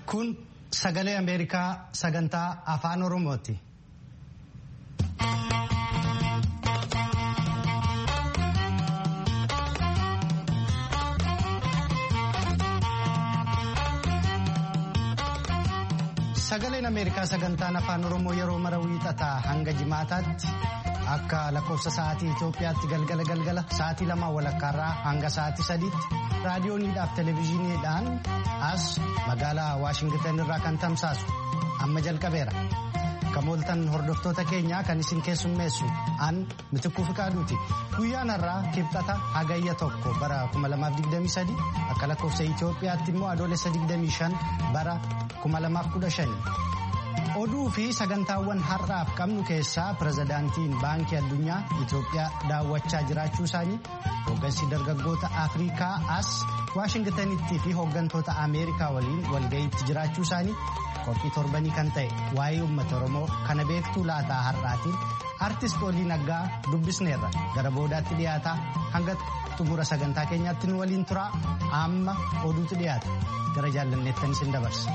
Kun sagalee Ameerikaa sagantaa afaan Oromooti. Sagaleen Ameerikaa sagantaan afaan Oromoo yeroo mara wiixataa hanga jimaataatti akka lakkoofsa sa'aatii Itoophiyaatti galgala galgala sa'aatii lama walakkaarraa hanga sa'aatii sadiitti raadiyooniidhaaf televezyiiniidhaan as magaalaa Waashingitan irraa kan tamsaasu amma jalqabeera. Kamooltan hordoftoota keenyaa kan isin keessummeessu an mitikkuu fiqaaduuti. Guyyaan har'aa kibxata hagayya tokko bara 2023 akka lakkoofsa Itoophiyaatti immoo adoolessa 25 bara 2015. Oduu fi sagantaawwan har'aaf qabnu keessaa pirezidaantiin baankii addunyaa Itoophiyaa daawwachaa jiraachuu isaanii hooggansi dargaggoota Afrikaa as Waashingitanitti fi hooggantoota Ameerikaa waliin walga'iitti jiraachuu isaanii qophii torbanii kan ta'e waa'ee uummata Oromoo kana beektuu laataa har'aatiin artist Olii Naggaa dubbisneerra gara boodaatti dhiyaataa hanga xumura sagantaa keenyaatti nu waliin turaa amma oduutu dhiyaata gara jaallanneettan isin dabarsa.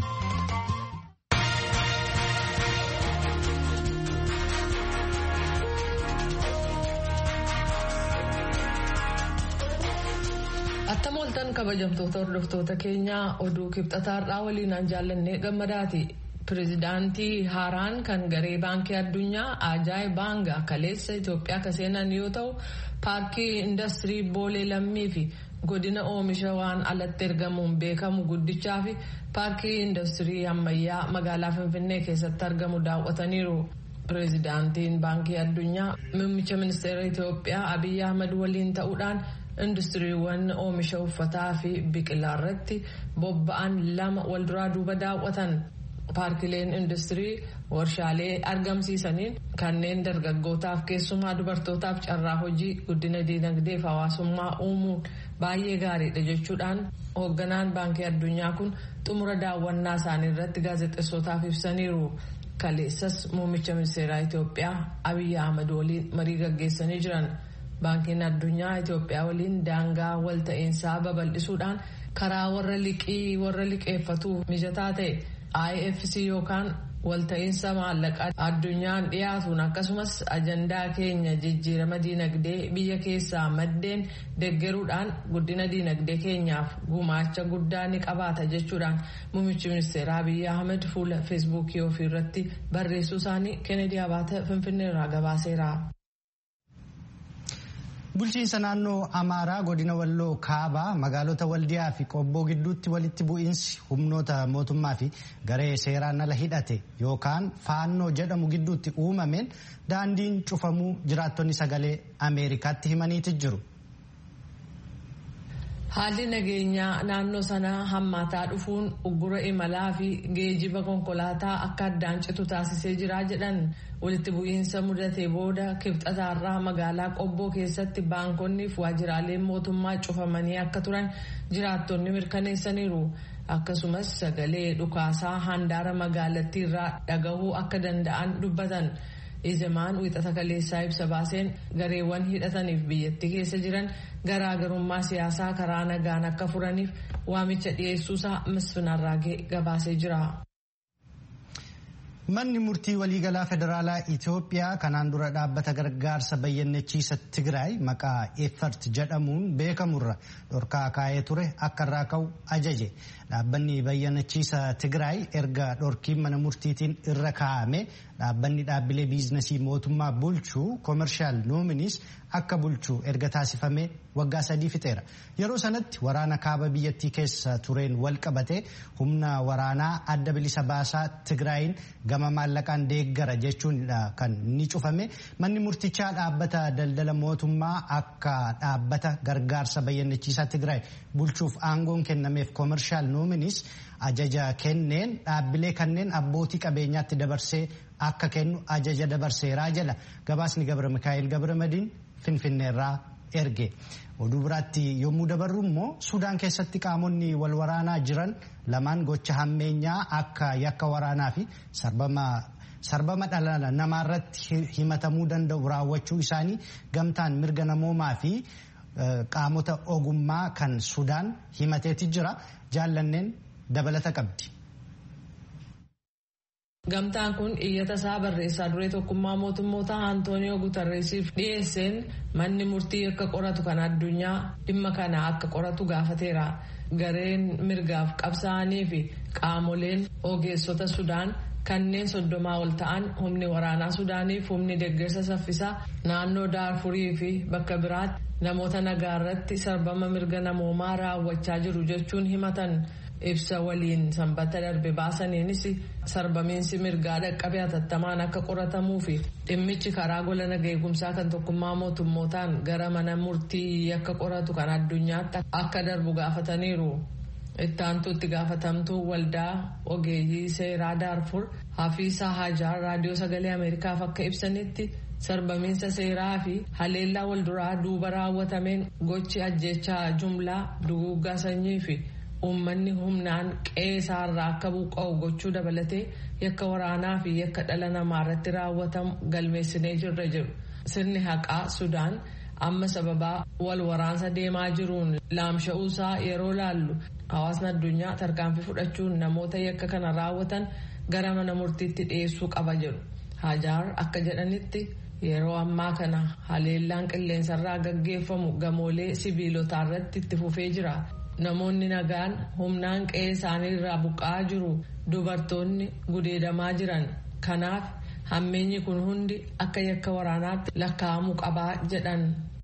Attam ooltan kabajamtoota hordoftoota keenyaa oduu kibxataarraa waliinaan jaallannee gammadaati. Pireezidaantii haaraan kan garee baankii addunyaa Ajaay Baanga kaleessa Itoophiyaa akka seenan yoo ta'u paarkii indastirii boolee lammii fi godina oomisha waan alatti ergamuun beekamu guddichaa fi paarkii indastirii ammayyaa magaalaa Finfinnee keessatti argamu daawwataniiru. Pireezidaantiin baankii addunyaa muummicha ministeera Itoophiyaa Abiyyi Ahmad waliin ta'uudhaan. industiriiwwan oomisha uffataa fi biqilaa irratti bobba'an lama walduraa duuba daawwatan paarkileen industirii warshaalee argamsiisaniin kanneen dargaggootaaf keessumaa dubartootaaf carraa hojii guddina diinagdee fi hawaasummaa uumuun baay'ee gaariidha jechuudhaan hoogganaan baankii addunyaa kun xumura daawwannaa isaanii irratti gaazexeessootaaf ibsaniiru. kaleessas muummicha ministeeraa Itoophiyaa Abiyyi Ahmad waliin marii gaggeessanii jiran. baankiin addunyaa Itoophiyaa waliin daangaa walta'iinsaa babal'isuudhaan karaa warra liqii warra liqeeffatuuf mijataa ta'e IFC yookaan walta'iinsa maallaqaa addunyaan dhiyaatuun akkasumas ajandaa keenya jijjiirama diinagdee biyya keessaa maddeen deggeruudhaan guddina diinagdee keenyaaf gumaacha guddaa ni qabaata jechuudhaan muummichi ministeeraa Abiyyi Ahmed fuula feesbuukii ofii irratti barreessuu isaanii Kennedy Abaata Finfinneerraa gabaaseera. Bulchiinsa naannoo Amaaraa godina Walloo Kaabaa magaalota Waldiyaa fi Qobboo gidduutti walitti bu'iinsi humnoota mootummaa fi garee seeraan ala hidhate yookaan faannoo jedhamu gidduutti uumameen daandiin cufamuu jiraattonni sagalee Ameerikaatti himaniiti jiru. Haalli nageenyaa naannoo sanaa hammaataa dhufuun uggura imalaa fi geejiba konkolaataa akka addaan citu taasisee jira jedhan walitti bu'iinsa mudatee booda kibxataarraa magaalaa qobboo keessatti baankonni fi waajjiraaleen mootummaa cufamanii akka turan jiraattonni mirkaneessaniiru. Akkasumas sagalee dhukaasaa handaara magaalattiirraa dhagahuu akka danda'an dubbatan. Ijamaan wixata kaleessaa ibsa baaseen gareewwan hidhataniif biyyattii keessa jiran garaagarummaa siyaasaa karaa nagaan akka furaniif waamicha dhiyeessuusaa misfinarraagee gabaasee jira. Manni murtii waliigalaa federaalaa Itoophiyaa kanaan dura dhaabbata gargaarsa bayyannechiisa Tigraay maqaa effert jedhamuun beekamurra dhorkaa kaa'ee ture akka irraa ka'u ajaje. Dhaabbanni bayyannechiisa Tigraay erga dhorkiin mana murtiitiin irra kaa'ame dhaabbanni dhaabbilee biizinasii mootummaa bulchuu koomershaal noominis akka bulchuu erga taasifame waggaa sadii fixeera. Yeroo sanatti waraana kaaba biyyattii keessa tureen wal qabate humna waraanaa adda bilisa baasaa Tigraayin gama maallaqaan deeggara jechuudha kan ni cufame. Manni murtichaa dhaabbata daldala mootummaa akka dhaabbata gargaarsa bayyannechiisaa Tigraay bulchuuf aangoon kennameef koomershaal noominis ajaja kenneen dhaabbilee kanneen abbootii qabeenyaatti dabarsee akka kennu ajaja dabarseeraa jedha. Gabaasni Gabra Mikaa'el Gabra Madiin Finfinneerraa erge. Oduu biraatti yommuu dabarru immoo Sudaan keessatti qaamonni wal waraanaa jiran lamaan gocha hammeenyaa akka yakka waraanaa fi sarbama dhala namaarratti himatamuu danda'u raawwachuu isaanii gamtaan mirga namoomaa fi qaamota ogummaa kan Sudaan himateeti jira. Jaallanneen dabalata qabdi. Gamtaan kun iyyata isaa barreessaa duree tokkummaa mootummoota Antooniyoo Gutarreesiif dhiyeesseen manni murtii akka qoratu kan addunyaa dhimma kana akka qoratu gaafateera. Gareen mirgaaf qabsaa'anii fi qaamoleen ogeessota Sudaan kanneen soddomaa ol ta'an humni waraanaa Sudaaniif humni deeggarsa saffisaa naannoo Daarfurii fi bakka biraatti namoota nagaa irratti sarbama mirga namoomaa raawwachaa jiru jechuun himatan. ibsa waliin sanbata darbe baasaniinis sarbamiinsi mirgaa dhaqqabe hatattamaan akka qoratamuu fi dhimmichi karaa gola naga eegumsaa kan tokkummaa mootummootaan gara mana murtii akka qoratu kan addunyaatti akka darbu gaafataniiru. ittaantuutti gaafatamtuu waldaa ogeeyyii seeraa daarfur hafiisaa hajaar raadiyoo sagalee ameerikaaf akka ibsanitti sarbamiinsa seeraa fi haleellaa walduraa duuba raawwatameen gochi ajjechaa jumlaa duguuggaa sanyii fi. uummanni humnaan qe'eesaarraa akka buqqa'u gochuu dabalatee yakka waraanaa fi yakka dhala namaa irratti raawwatamu galmeessinee jirra jedhu sirni haqaa sudaan amma sababaa wal waraansa deemaa jiruun laamsha'uusaa yeroo laallu hawaasni addunyaa tarkaanfii fudhachuun namoota yakka kana raawwatan gara mana murtiitti dhiyeessuu qaba jedhu hajaar akka jedhanitti yeroo ammaa kana haleellaan qilleensarraa gaggeeffamu gamoolee sibiilotaa irratti itti fufee jira. namoonni nagaan humnaan qe'ee isaanii irraa buqqa'aa jiru dubartoonni gudeedamaa jiran kanaaf hammeenyi kun hundi akka yakka waraanaatti lakkaa'amuu qabaa jedhan.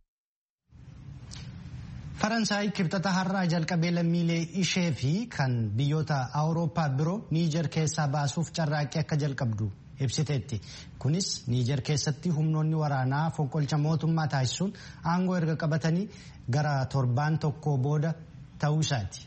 faransaay kibxata har'aa jalqabee lammiilee ishee fi kan biyyoota awurooppaa biroo niijer keessaa baasuuf carraaqqii akka jalqabdu ibsiteetti kunis niijer keessatti humnoonni waraanaa fonqolcha mootummaa taasisuun aangoo erga qabatanii gara torbaan tokko booda ta'uu isaati.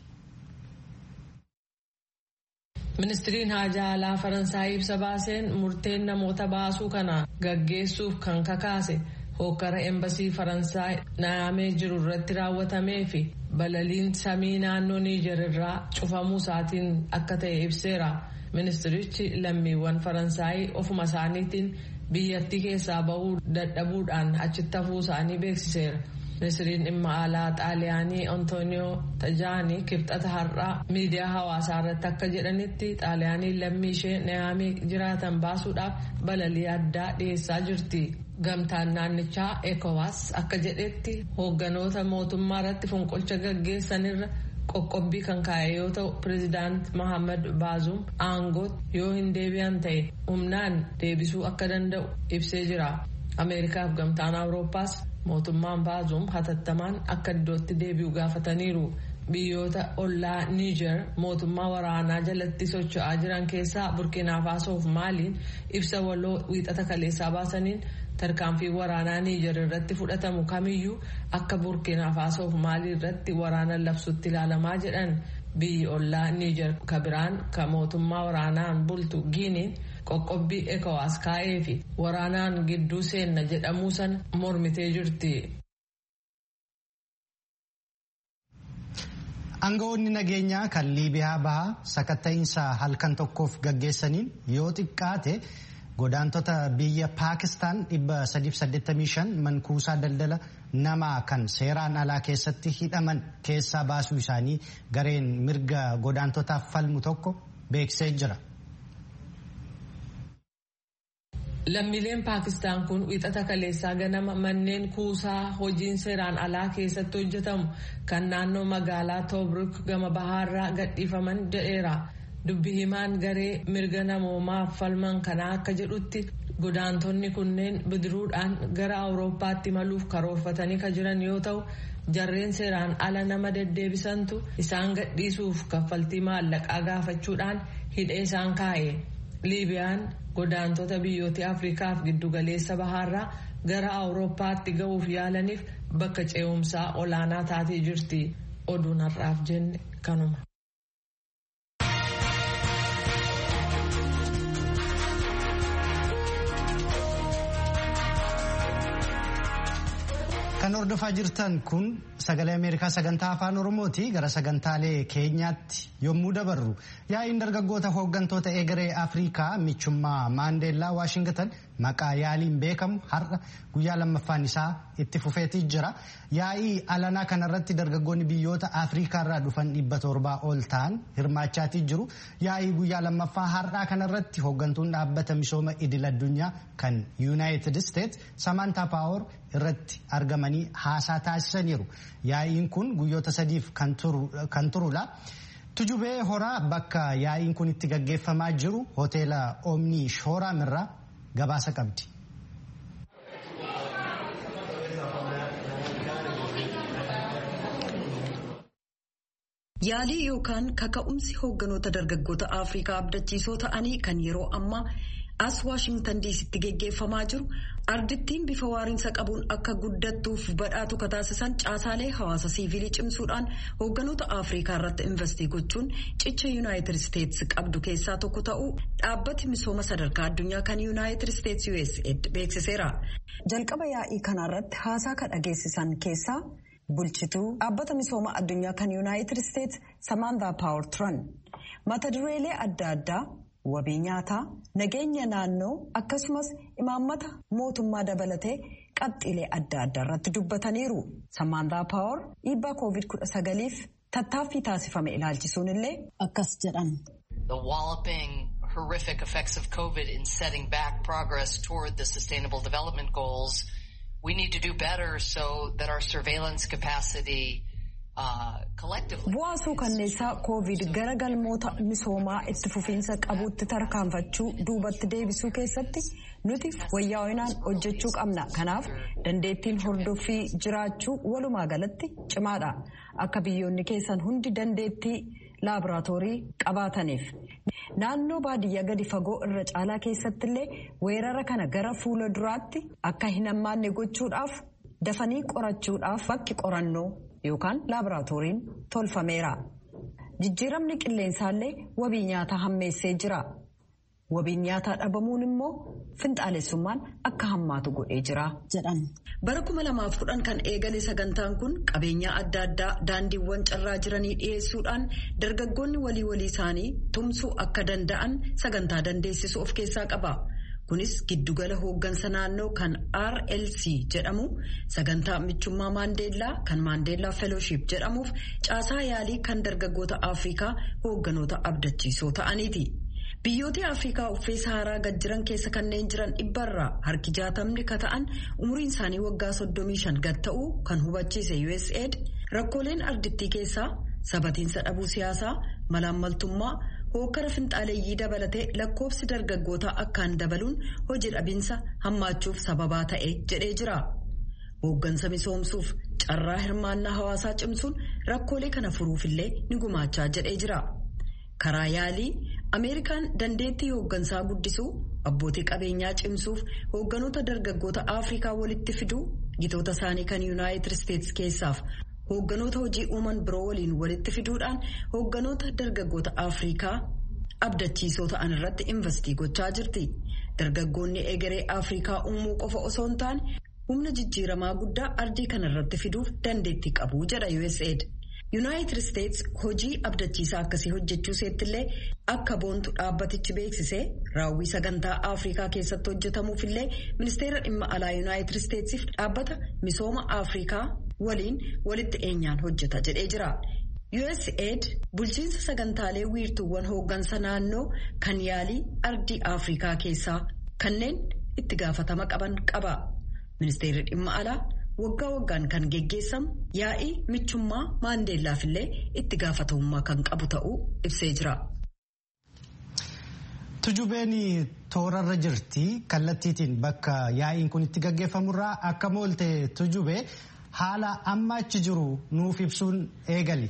ministiriin haajaa alaa faransaay ibsa baaseen murteen namoota baasuu kana gaggeessuuf kan kakaase hokkara embasii faransaay naayamee jiru irratti raawwatamee fi balaliin samii naannoo niijer irraa cufamuu isaatiin akka ta'e ibseera ministirichi lammiiwwan faransaay ofuma isaaniitiin biyyattii keessaa bahuu dadhabuudhaan achitti hafuu isaanii beeksiseera. ministiriin dhimma alaa xaaliyaanii antooniyoo tajaanii kibxata har'aa miidiyaa hawaasaa irratti akka jedhanitti xaaliyaaniin lammii ishee naayamee jiraatan baasuudhaaf balalii addaa dhiyeessaa jirti. gamtaan naannichaa ekowaas akka jedhetti hoogganoota mootummaa irratti fonqolcha gaggeessanirra qoqqobbii kan kaa'e yoo ta'u pireezidaant mohaammed baazuum aangootti yoo hin deebi'an ta'e humnaan deebisuu akka danda'u ibsee jira ameerikaaf gamtaan awurooppaas mootummaan baazuum hatattamaan akka iddootti deebi'u gaafataniiru biyyoota ollaa niijer mootummaa waraanaa jalatti socho'aa jiran keessaa burkina faasoof maaliin ibsa waloo wiixata kaleessaa baasaniin tarkaanfii waraanaa niijer irratti fudhatamu kamiyyuu akka burkina faasoof maalii irratti waraana labsutti ilaalamaa jedhan biyyi ollaa niijer kabiraan ka mootummaa waraanaan bultu giiniin qoqqobbii ekowaas kaa'ee fi waraanaan gidduu seenna jedhamuu san mormitee jirti. Aangawoonni nageenyaa kan Liibiyaa bahaa sakatta'iinsa halkan tokkoof gaggeessaniin yoo xiqqaate godaantota biyya Paakistaan 385 mankuusaa daldala namaa kan seeraan alaa keessatti hidhaman keessaa baasuu isaanii gareen mirga godaantotaaf falmu tokko beeksisee jira. Lammiileen Paakistaan kun wixata kaleessaa ganama manneen kuusaa hojiin seeraan alaa keessatti hojjetamu kan naannoo magaalaa Tobruk gama bahaarraa gadhiifaman jedheera. Dubbi himaan garee mirga namoomaaf falman kanaa akka jedhutti godaantonni kunneen bidiruudhaan gara Awurooppaatti maluuf karoorfatanii kan jiran yoo ta'u jarreen seeraan ala nama deddeebisantu isaan gadhiisuuf kaffaltii maallaqaa gaafachuudhaan hidhee isaan kaa'e. Liibiyaan godaantota biyyoota Afriikaaf giddugaleessa bahaarraa gara Awurooppaatti ga'uuf yaalaniif bakka ce'umsaa olaanaa taatee jirti. Oduun har'aaf jenne kanuma. Kan hordofaa jirtan kun sagalee Ameerikaa sagantaa afaan Oromooti gara sagantaalee keenyaatti yommuu dabarru yaa'iin dargaggoota hooggantoota egeree Afrikaa michummaa Maandeellaa Waashingatan maqaa yaaliin beekamu har'a guyyaa lammaffaan isaa itti fufeetii jira. Yaa'ii alanaa kanarratti dargaggoonni biyyoota Afriikaarraa dhufan dhibba torbaa ol ta'an hirmaachaatii jiru. Yaa'ii guyyaa lammaffaa har'aa kanarratti hooggantuun dhaabbata misooma idil addunyaa kan Yuunaayitid Isteets Samantaa Paawoor irratti argamanii haasaa taasisaniiru. Yaa'iin kun guyyoota sadiif kan turudha. Tujubee horaa bakka yaa'iin kun itti gaggeeffamaa jiru hoteela Omnii Shooraam irraa gabaasa qabdi. Yaalii yookaan kaka'umsi hoogganoota dargaggoota Afrikaa abdachiisoo ta'anii kan yeroo ammaa as Waashingtan diisitti geggeeffamaa jiru ardittiin bifa waariinsa qabuun akka guddattuuf badhaatu kataasisan caasaalee hawaasa siivilii cimsuudhaan hoogganoota Afrikaa irratti investii gochuun cicha Yuunaayitid Isteets qabdu keessaa tokko ta'uu dhaabbati misooma sadarkaa addunyaa kan Yuunaayitid Isteets USAID beeksiseera. Jalqaba yaa'ii kanarratti haasaa kan dhageessisan keessaa. bulchituu dhaabbata misooma addunyaa kan yuunaayitid isteets samaantaa paawar turan mata dureelee adda addaa wabii nyaataa nageenya naannoo akkasumas imaammata mootummaa dabalatee qabxiilee adda addaa irratti dubbataniiru samaantaa paawar dhiibbaa koovid kudha sagaliif tattaaffii taasifame ilaalchisuun illee akkas jedhan. The walloping horrific effects of COVID in setting back progress toward the sustainable development goals we need to do better so that our surveillance capacity uh, collectively. Bu'aasuu kanneessaa koovid gara galmoota misoomaa itti fufiinsa qabuutti tarkaanfachuu duubatti deebisuu keessatti nuti wayyaa'inaan hojjechuu qabna. Kanaaf dandeettiin hordoffii jiraachuu walumaa galatti cimaadha. Akka biyyoonni keessan hundi dandeettii laaboraatoorii qabaataniif. Naannoo baadiyyaa gadi fagoo irra caalaa keessatti illee weerara kana gara fuula duraatti akka hin hammaanne gochuudhaaf dafanii qorachuudhaaf bakki qorannoo yookaan laaboraatooriin tolfameera. Jijjiiramni qilleensaallee wabii nyaataa hammeessee jira. Wabiin nyaataa dhabamuun immoo finxaalessummaan akka hammaatu godhee jira jedhan. Bara kuma lamaaf kudhan kan eegale sagantaan kun qabeenyaa adda addaa daandiiwwan carraa jiranii dhiyeessuudhaan dargaggoonni walii walii isaanii tumsuu akka danda'an sagantaa dandeessisu of keessaa qaba. Kunis giddugala hooggansa naannoo kan RLC jedhamu sagantaa michummaa Maandeellaa kan Maandeellaa Fellowship jedhamuuf caasaa yaalii kan dargaggoota Afrikaa hoogganoota abdachiisoo ta'aniiti. Biyyoota Afrikaa uffee Saharaa gad jiran keessa kanneen jiran dhibbarraa harki jaatamni ka ta'an umriin isaanii waggaa 35 gad ta'uu kan hubachiise USAID rakkooleen ardittii keessaa sabatiinsa dhabuu siyaasaa malaammaltummaa hookkara finxaaleeyyii dabalatee lakkoofsi dargaggootaa akkaan dabaluun hojii dhabinsa hammaachuuf sababaa ta'e jedhee jira. Hooggansa misoomsuuf carraa hirmaannaa hawaasaa cimsuun rakkoolee kana furuufillee ni gumaachaa jedhee jira. Karaa yaalii Ameerikaan dandeettii hooggansaa guddisuu abbootii qabeenyaa cimsuuf hoogganoota dargaggoota Afrikaa walitti fiduu gitoota isaanii kan Yuunaayitid Isteets keessaaf hoogganoota hojii uuman biroo waliin walitti fiduudhaan hoogganoota dargaggoota Afrikaa abdachiisoo ta'an irratti investii gochaa jirti. Dargaggoonni egeree Afrikaa uumuu qofa osoo hin taane humna jijjiiramaa guddaa ardii kana irratti fiduuf dandeettii qabu jedha USAID. Yuunaayitid Isteets hojii abdachiisaa akkasii hojjechuu seettillee akka boontu dhaabbatichi beeksisee raawwii sagantaa Afrikaa keessatti hojjetamuufillee ministeera dhimma alaa Yuunaayitid Isteetsiif dhaabbata misooma Afrikaa waliin walitti dhiyeenyaan hojjeta jedhee jira. USAID bulchiinsa sagantaalee wiirtuuwwan hooggansa naannoo kan yaalii ardii Afrikaa keessaa kanneen itti gaafatama qaban qaba. Ministeerri dhimma alaa. waggaa waggaan kan geggeessamu yaa'ii michummaa maandeellaaf illee itti gaafatamummaa kan qabu ta'uu ibsee jira. Tujubeen toorarra jirti kallattiitiin bakka yaa'iin kun itti gaggeeffamurraa akka moolte tujubee haala amma achi jiru nuuf ibsuun eegali.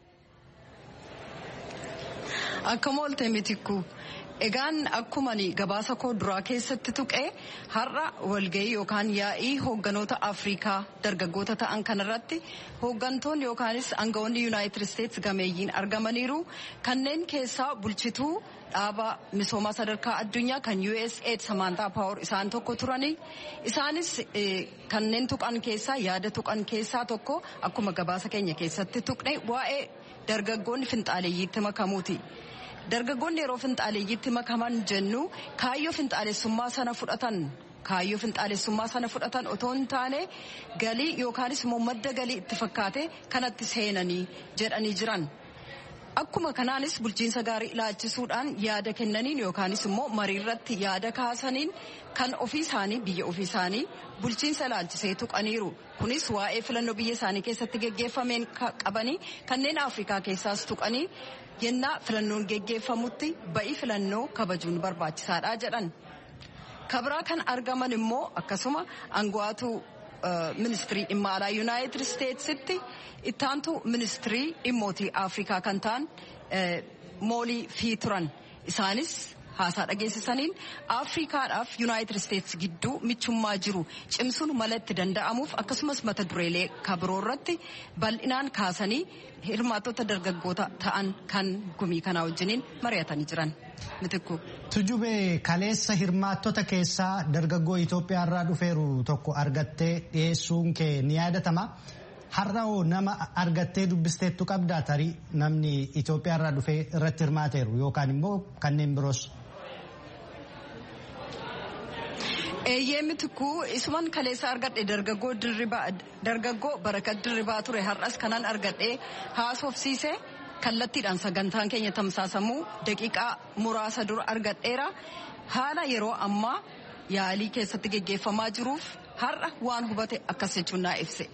Akka moolte mitikku. Egaan akkuma gabaasa koo duraa keessatti tuqee har'a walgahii yookaan yaa'ii hoogganoota Afrikaa dargaggoota ta'an kanarratti hooggantoonni yookaanis aangawoonni Yuunaayitid Isteets gameeyyiin argamaniiru. Kanneen keessaa bulchituu dhaaba misoomaa sadarkaa addunyaa kan USAID Samaantaa Paawur isaan tokko turani. Isaanis kanneen tuqan keessaa yaada tuqan keessaa tokko akkuma gabaasa keenya keessatti tuqne waa'ee dargaggoonni finxaaleeyyiitti makamuuti. dargaggoonni yeroo finxaaleeyyitti makaman jennu kaayyoo finxaalessummaa sana fudhatan kaayyoo finxaalessummaa sana fudhatan otoo hin taane galii yookaanis immoo madda galii itti fakkaate kanatti seenanii jedhanii jiran. Akkuma kanaanis bulchiinsa gaarii ilaalchisuudhaan yaada kennaniin yookaanis immoo marii irratti yaada kaasaniin kan ofii isaanii biyya ofii isaanii bulchiinsa ilaalchisee tuqaniiru. Kunis waa'ee filannoo biyya isaanii keessatti geggeeffameen qabanii kanneen Afrikaa keessaas tuqanii yennaa filannoon geggeeffamutti ba'ii filannoo kabajuun barbaachisaadha jedhan. Kabraa kan argaman immoo akkasuma aangawaatu ministirii dhimma alaa yuunaayitid isteetsitti ittaantu ministirii dhimmootii afrikaa kan ta'an moolii fi turan isaanis haasaa dhageessisaniin afrikaadhaaf yuunaayitid isteets gidduu michummaa jiru cimsuun mala itti danda'amuuf akkasumas mata dureelee kabiroo irratti bal'inaan kaasanii hirmaattota dargaggoota ta'an kan gumii kanaa wajjiniin mari'atanii jiran. Tujubee kaleessa hirmaattota keessaa dargaggoo Itoophiyaa irraa dhufeeru tokko argattee dhiyeessuun kee ni yaadatama. Har'a hoo nama argattee dubbisteettu qabdaa tarii namni Itoophiyaa irraa dhufee irratti hirmaateeru yookaan immoo kanneen biroos. Eeyyee mitikuu isuman kaleessa argadhe dargaggoo dirribaa dargaggoo barakat dirribaa ture har'as kanan argadhe haasofsiise. kallattiidhaan sagantaan keenya tamsaasamuu daqiiqaa muraasa dura argadheera haala yeroo ammaa yaalii keessatti geggeeffamaa jiruuf har'a waan hubate akkas jechuun naa ibse.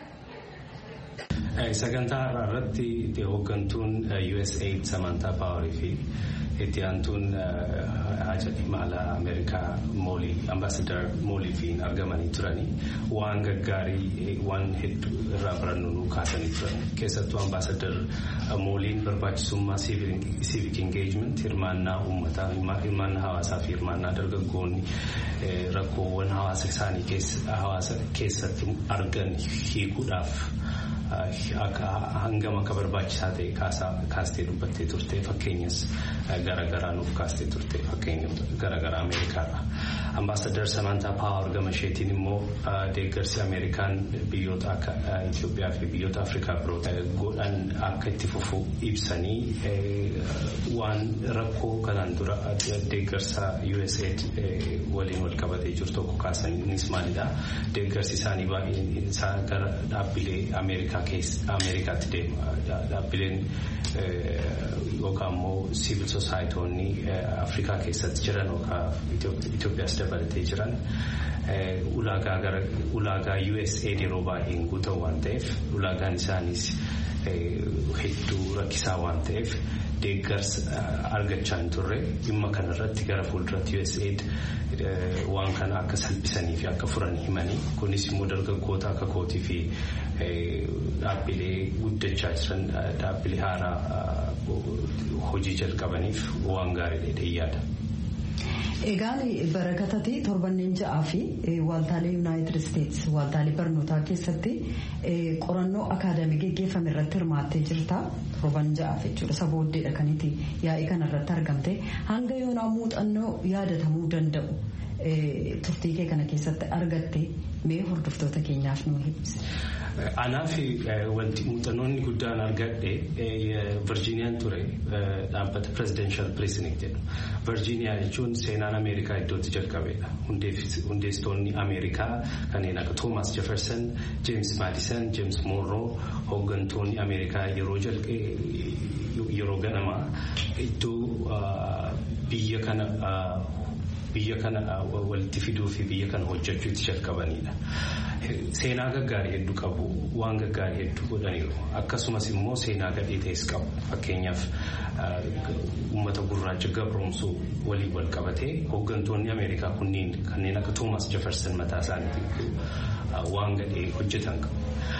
Sagantaa har'aa irratti hooggantuun USAID Samantaa Paawarii fi itti aantuun haja dhimma alaa Ameerikaa moolii ambaasadar mooliifiin argamanii turanii waan gaggaarii waan hedduu irraa barannu nu kaasanii turan keessattuu ambaasadar mooliin barbaachisummaa civic engagement hirmaannaa uummataa hirmaannaa hawaasaa fi hirmaannaa dargaggoonni rakkoowwan hawaasa isaanii hawaasa keessatti argan hiikuudhaaf hangam akka barbaachisaa ta'e kaastee dubbattee turte fakkeenyas garaagaraa nuuf kaastee turte fakkeenyota garaagaraa ameerikaarra. Ambaasadar Samantaa Paawar gama isheetiin immoo deeggarsi Ameerikaan biyyoota akka Itoophiyaa fi biyyoota Afrikaa biroo godhan akka itti fufu ibsanii waan rakkoo kanaan dura deeggarsa USAID waliin wal qabatee jiru tokko kaasaniinis maalidha. Deeggarsi isaanii baay'een isaa gara dhaabbilee Ameerikaa Ameerikaatti deema. Dhaabbileen yookaan immoo siivil sosaayiitoonni Afrikaa keessatti jiran yookaan Itoophiyaas dabalatee jiran ulaagaa USAID yeroo baay'een guutan waan ta'eef ulaagaan isaaniis hedduu rakkisaa waan ta'eef deeggarsa argachaa hin turre dhimma kanarratti gara fuulduratti USAID waan kana akka salphisanii fi akka furan himanii kunis immoo dargaggoota akka kootii fi dhaabbilee guddachaa jiran dhaabbilee haaraa hojii jalqabaniif waan gaariidha yaada. Egaan barakatati torbanneen ja'aa fi waaltaalee yuunaayitid isteets waaltaalee barnootaa keessatti qorannoo akaadaamii geggeeffame irratti hirmaattee jirta torban ja'aaf jechuudha isa booddeedha kanitti yaa'ii kana irratti argamte hanga yoonaa muuxannoo yaadatamuu danda'u turtii kee kana keessatti argatte mee hordoftoota keenyaaf nu ibsi. Anaaf wanti muuxannoonni guddaan argadhe Virgiiniyaan ture dhaabbata Presidential Precinct jedhu. Virgiiniyaa jechuun seenaan Ameerikaa iddootti jalqabeedha. Hundeessitoonni Ameerikaa kanneen akka Thomas Jefferson, James Madison, James Monroe hooggantoonni Ameerikaa yeroo yeroo ganamaa iddoo biyya kana biyya kana walitti fiduu fi biyya kana hojjechuutti jalqabanidha. Seenaa gaggaarii hedduu qabu waan gaggaarii hedduu godhaniiru akkasumas immoo seenaa gadhee ta'es qabu fakkeenyaaf uummata gurraacha gabroomsuu waliin wal qabatee hooggantoonni Ameerikaa kunniin kanneen akka Toomas Jefferson mataa isaaniitiin waan gadhee hojjetan qabu.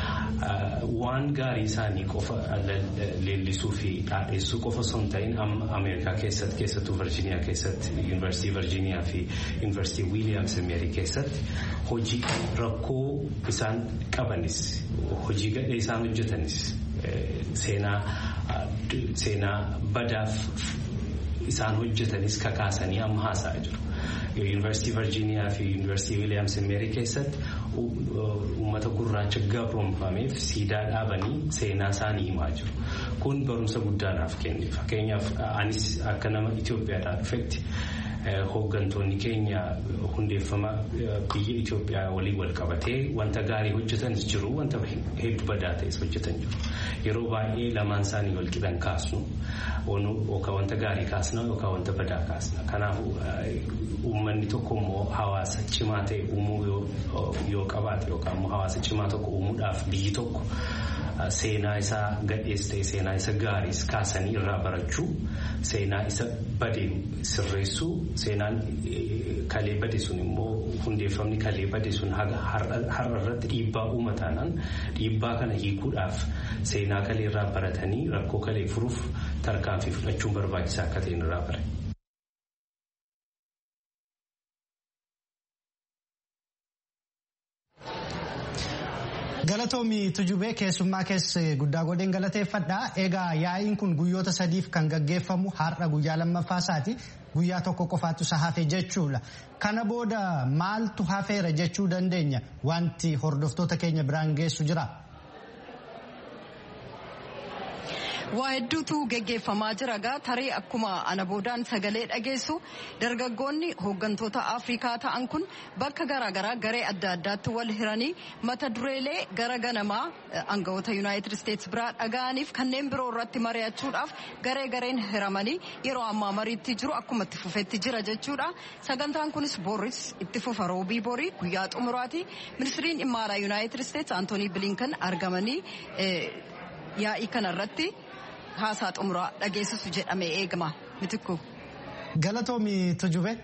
waan gaarii isaanii qofa leellisuu fi dhaadheessuu qofa osoo hin ta'in amma Ameerikaa keessatti keessattuu Virgiiniyaa keessatti Yuunivarsiitii Virgiiniyaa fi Yuunivarsiitii Wiiliyaams Meerii keessatti hojii rakkoo isaan qabanis hojii gadhee isaan hojjetanis seenaa seenaa badaaf isaan hojjetanis kakaasanii amma haasa'aa jiru. Yuunivarsiitii Virgiiniyaa fi Yuunivarsiitii Wiiliyaams Meerii keessatti uummata gurraacha gabroonfameef siidaa dhaabanii seenaa isaanii himaa jiru. Kun barumsa guddaadhaaf kenne. Fakkeenyaaf anis akka nama Itoophiyaadhaa dhufetti hooggantoonni keenya hundeeffama biyya Itoophiyaa waliin wal qabatee wanta gaarii hojjetanis jiru wanta hedduu badaa ta'es hojjetan jiru. Yeroo baay'ee lamaan isaanii wal qixan kaasnu yookaan wanta gaarii kaasna yookaan wanta badaa kaasna. Kanaafuu uummanni tokko immoo hawaasa cimaa ta'e uumuu yoo qabaate yookaan immoo hawaasa cimaa tokko uumuudhaaf biyyi tokko seenaa isaa gadhees ta'e seenaa isa gaariis kaasanii irraa barachuu seenaa isa bade sirreessuu seenaan kalee bade sun immoo hundeeffamni kalee bade sun har'a irratti dhiibbaa uumataanaan dhiibbaa kana hiikuudhaaf seenaa kalee irraa baratanii rakkoo kalee furuuf tarkaanfii fudhachuun barbaachisaa akka ta'e irraa bare. Galatoomi tujubee keessummaa keessa guddaa godheen galateeffadha. Egaa yaa'iin kun guyyoota sadiif kan gaggeeffamu har'a guyyaa lammaffaa isaati. Guyyaa tokko qofaatu isa hafe jechuudha. Kana booda maaltu hafeera jechuu dandeenya? Wanti hordoftoota keenya biraan geessu jira. Waa hedduutu geggeeffamaa jira gaa tarii akkuma ana boodaan sagalee dhageessu dargaggoonni hooggantoota Afrikaa ta'an kun bakka garaagaraa garee adda addaatti wal hiranii mata dureelee gara ganamaa aangawoota Yuunaayitid Isteets biraa dhaga'aniif kanneen biroo irratti mari'achuudhaaf garee gareen hiramanii yeroo ammaa mariitti jiru akkuma itti fufetti jira jechuudha. Sagantaan kunis Booris itti fufa roobii borii guyyaa xumuraati. Ministiriin dhimma alaa Yuunaayitid Isteets Antoonii Bilinkan argamanii yaa'ii kanarratti haasaa xumuraa dhageessisu jedhamee eegama mitikku. Galatoomi tujube.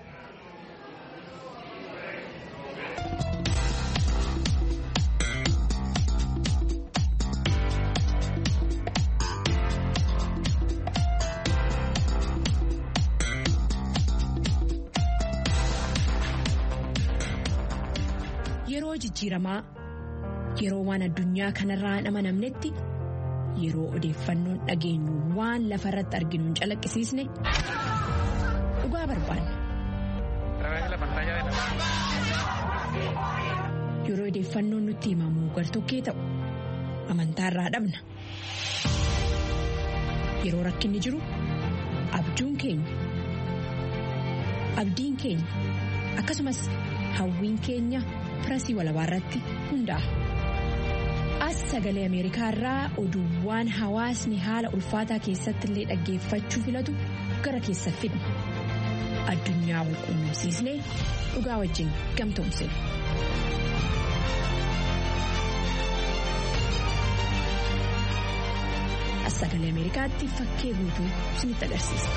Yeroo jijjiiramaa yeroo waan addunyaa kanarraa hin amanamnetti. yeroo odeeffannoon dhageenyu waan lafa irratti arginu hin calaqqisiisne dhugaa barbaanna. Yeroo odeeffannoon nutti himamu gartokkee ta'u amantaa irraa dhabna. Yeroo rakkinni jiru abjuun keenya abdiin keenya akkasumas hawwiin keenya firasii walabaa irratti hundaa'a. as sagalee ameerikaa irraa oduuwwan hawaasni haala ulfaataa keessatti illee dhaggeeffachuu filatu gara keessa fidna addunyaa wal quunnamsiisnee dhugaa wajjin gamtoomsina. as sagalee ameerikaatti fakkee guutuu isinitti agarsiisa.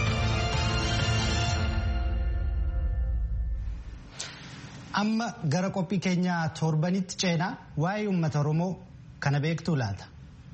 amma gara qophii keenyaa torbanitti ceenaa waa'ee uummata oromoo kana beektuu laata.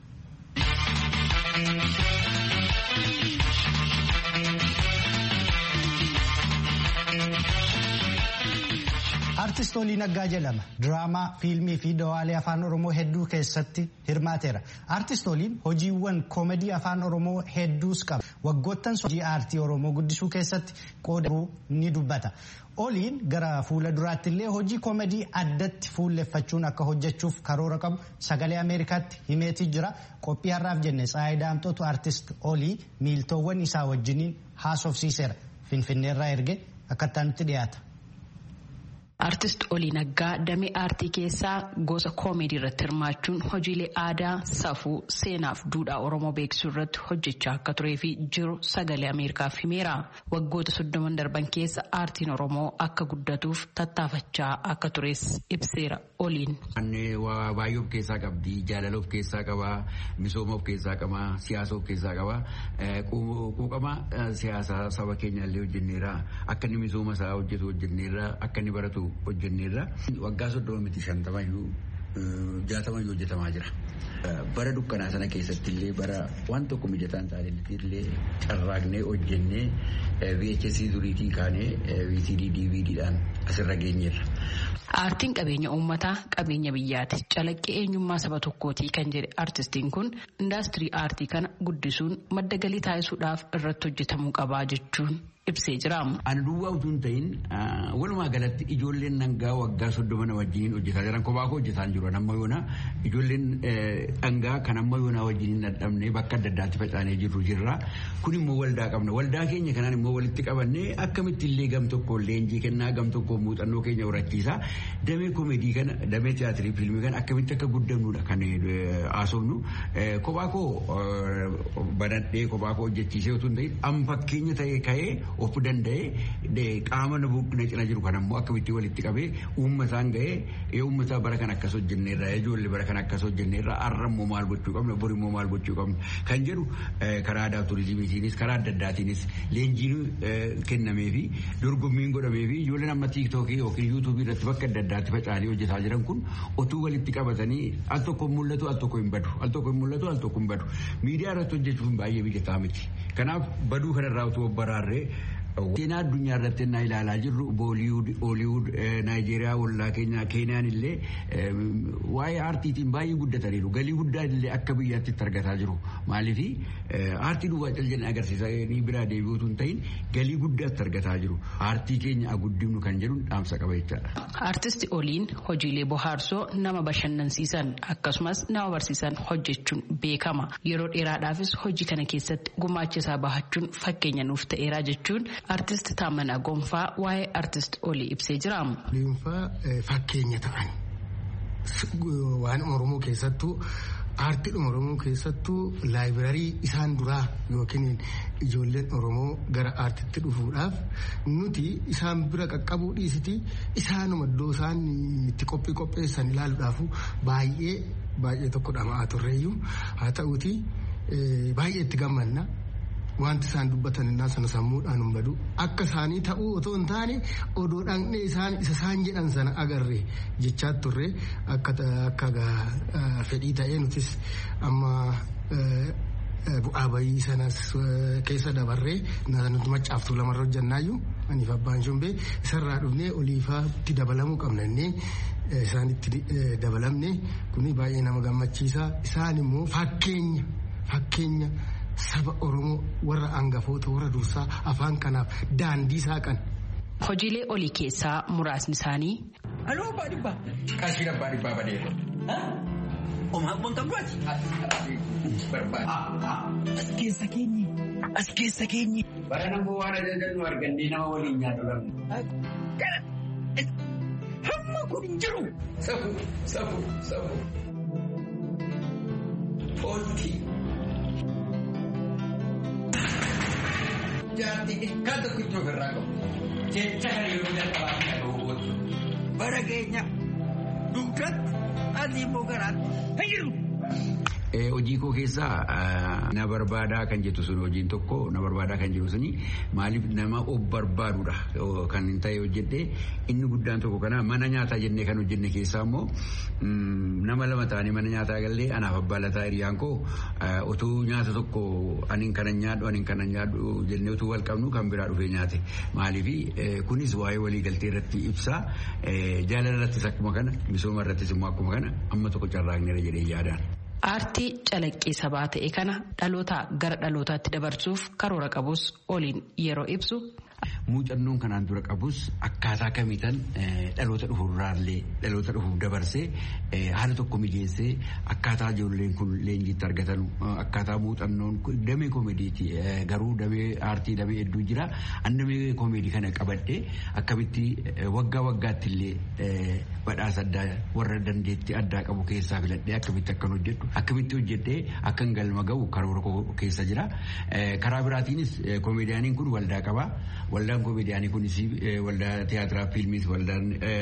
Artist Olii Naggaa jedhama. Diraamaa, fiilmii fi dawaalee afaan Oromoo hedduu keessatti hirmaateera. Artist Oliin hojiiwwan koomedii afaan Oromoo hedduus qaba. Waggoottan hojii aartii Oromoo guddisuu keessatti qooda ni dubbata. Oliin gara fuula duraatti illee hojii koomedii addatti fuulleffachuun akka hojjechuuf karoora qabu sagalee Ameerikaatti himeetii jira. Qophii har'aaf jenne Tsaayi Daamxootu Artist Olii miiltoowwan isaa wajjiniin haasofsiiseera. Finfinneerraa erge akkattaa nutti dhiyaata. Artist Olii Naggaa damee aartii keessaa gosa koomedii irratti hirmaachuun hojiilee aadaa, safuu, seenaaf duudhaa Oromoo beeksisuu irratti hojjechaa akka turee fi jiru sagalee Ameerikaaf himeera. Waggoota soddoman darban keessa aartiin Oromoo akka guddatuuf tattaafachaa akka tures ibseera Oliin. Waa baay'ee of keessaa qabdi, jaalala of keessaa qaba, misooma of keessaa qaba, siyaasa of keessaa qaba. Quuqama siyaasaa saba keenya illee hojjenneera. Akka inni misooma isaa hojjetu hojjenneera. Akka inni baratu hojjenneerra waggaa soddoma miti shantamayyuu jaatamayyuu hojjetamaa jira. bara dukkanaa sana keessatti illee bara waan tokko mijataan taa'anitti illee carraaqnee hojjennee VHS duriitii kaanee VCD DVDdhaan asirra geenyeerra. Aartiin qabeenya uummataa qabeenya biyyaati calaqqee eenyummaa saba tokkootii kan jedhe aartistiin kun indaastirii aartii kana guddisuun madda galii taasisuudhaaf irratti hojjetamuu qabaa jechuun ibsee jira. Ani duwwaa utuu hin ta'in walumaa galatti ijoolleen dhangaa waggaa soddoma na wajjiniin hojjetaa jiran kophaa koo hojjetaa jiru amma yoona ijoolleen dhangaa kan amma yoona wajjiniin dadhabnee bakka adda addaatti facaanee jirru jirra. Kun immoo waldaa qabna. Waldaa keenya kanaan immoo walitti qabannee akkamitti illee gam tokko leenjii kennaa gam tokko muuxannoo keenya horachiisa. Damee koomedii kana damee tiyaatirii fiilmii kana akkamitti akka guddannudha kan haasofnu. Kophaa koo banadhee kophaa koo hojjechiisee utuu hin ta'in amma fakkeenya ta'ee ka'ee of danda'ee qaama na cina jiru kan ammoo akkamitti walitti qabee uummataan ga'ee uummataa bara kan akkas hojjenneerra ijoollee bara kan akkas hojjenneerra har'a immoo maal gochuu qabna bori immoo maal gochuu qabna kan jedhu karaa aadaa turizimiitiinis karaa adda addaatiinis leenjiin kennamee fi dorgommiin godhamee fi ijoolleen amma tiiktookii yookiin yuutuubii irratti bakka adda addaatti faca'anii hojjetaa jiran kun otuu walitti qabatanii al tokko mul'atu al tokko hin badu al tokko hin mul'atu al tokko hin badu miidiyaa irratti hojjechuun baay'ee mijataa miti kanaaf baduu kanarraa utuu baraarree Seenaa addunyaa irratti naa ilaalaa jirru booliwud, ooliwud, naayijeeriyaa, ollaa keenya, keeniyaan illee waa'ee aartiitiin baay'ee guddataniiru. Galii guddaa illee akka biyyaatti itti argataa jiru. Maaliif aartii duwwaa caljalli agarsiisanii biraa deebi'uutu hin ta'in galii guddaa itti argataa jiru. Aartii keenya guddifnu kan jedhu dhaamsa qaba jechaadha. Aartisti Oliin hojiilee bohaarsoo nama bashannansiisan akkasumas nama barsiisan hojjechuun beekama. Yeroo dheeraadhaafis hojii kana keessatti gumaacha isaa bahachuun fakkeenya nuuf ta'eera jechuun Artist Taamanaa Gonfaa waa'ee artist Olii ibsee jira. Oliinfaa fakkeenya ta'an waan Oromoo keessattuu aartiidhuma Oromoo keessattuu laayibirarii isaan duraa yookiin ijoolleen Oromoo gara aartiitti dhufuudhaaf nuti isaan bira qaqqabuu dhiisiti isaanuma iddoo isaan itti qophii qopheessan ilaaluudhaaf baay'ee baay'ee tokko dhama'aa turreeyyuu haa ta'uuti baay'ee itti gammanna. wanti isaan dubbatan innaa sana sammuudhaan hin badu akka isaanii ta'uu otoo hin taane odoo dhaqnee isaan isa isaan jedhan sana agarre jechaa turre akka akka fedhii ta'ee nutis amma bu'aa bayii sanas keessa dabarree nuti maccaaftuu lamarra hojjannaayyuu aniif abbaan shumbee isarraa dhufnee oliifaatti dabalamuu qabna innee isaanitti dabalamne kuni baay'ee nama gammachiisa isaan immoo fakkeenya fakkeenya. saba oromoo warra hangafoota warra dursaa afaan kanaaf daandii saaqan. Hojiilee olii keessaa muraasni isaanii. Aloo abbaa dhibbaa. Qarshii abbaa dhibbaa badeera. Omaa abbaan qabduati. Barbaada. As keessa keenye. As keessa keenye. Bara nama waan ajajannu argannee nama waliin nyaatu lamma. Hamma kun hin jiru. Safu safu safu. Fooltii. jaartii xiqqaa tokko iddoo birraa qabu. Jecha kana yeroo jalqabaa fi dhaga'uu Bara keenya dugdatti asii immoo garaatti fayyadu. Hojii koo keessaa na barbaadaa kan jettu sun hojiin tokko na barbaadaa kan jedhu suni maaliif nama of barbaadudha kan ta'e hojjedhee inni guddaan tokko kana mana nyaataa jennee kan hojjenne keessaa immoo nama lama ta'anii mana nyaataa gallee anaaf abbaa lataa hiriyaan koo utuu nyaata tokko aniin kana nyaadhu aniin kana nyaadhu jennee utuu wal qabnu kan biraa dhufee nyaate maaliif kunis waa'ee walii galtee irratti ibsaa jaalala irrattis akkuma kana misooma irrattis immoo akkuma kana amma tokko carraaqneera jedhee yaadaan. Aartii calaqqee sabaa ta'e kana dhalootaa gara dhalootaatti dabarsuuf karoora qabus oliin yeroo ibsu. Muuxannoon kanaan dura qabus akkaataa kamiitan dhaloota dhufuurraallee dhaloota dhufuuf dabarsee haala tokko mijeessee akkaataa ijoolleen kun leenjiitti argatan akkaataa muuxannoon damee koomeediiti garuu damee aartii damee hedduu jira an damee koomeedii kana qabadhee akkamitti waggaa waggaatti illee badhaasa addaa warra dandeettii addaa qabu keessaa filadhee akkamitti akkan hojjedhu akkamitti hojjedhee akkan galma ga'u karoora keessa jira karaa biraatiinis koomeediyaaniin kun waldaa qaba. Waldaan koomeediyaanii kunis waldaa tiyaatiraa fiilmiis waldaan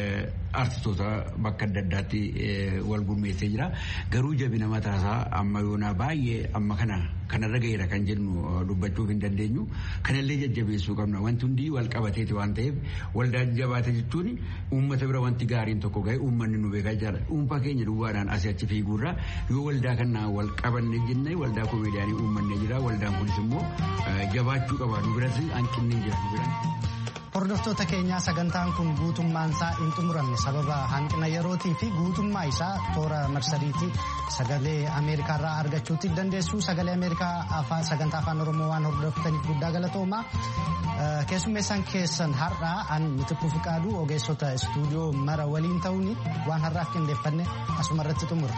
artistoota bakka adda addaatti wal gurmeessee jira. Garuu jabina mataasaa amma yoonaa baay'ee amma kana kanarra gaheera kan jennu dubbachuuf hin dandeenyu. Kanallee jajjabeessuu qabna. Wanti hundi wal qabateeti waan ta'eef waldaa jabaate jechuun uummata bira wanti gaariin tokko gahe uummanni nu beekaa jira. Dhuunfaa keenya duwwaadhaan asii achi fiiguurraa yoo waldaa kanaa wal qabanne jenne waldaa koomeediyaanii uummanne jira. Waldaan kunis immoo jabaachuu qaba. Nu biratti hanqinni hin jira. Nu biratti. Hordoftoota keenyaa sagantaan kun guutummaan isaa hin xumuramne sababa hanqina yerootii fi guutummaa isaa toora marsariitii sagalee Ameerikaarraa argachuutti dandeessu. Sagalee Ameerikaa sagantaa afaan Oromoo waan hordoftaniif guddaa galatoomaa. Keessummeessaan keessan har'aa an mitikkuu fiqaaduu ogeessota istuudiyoo mara waliin ta'uun waan har'aaf qindeeffanne asuma irratti xumura.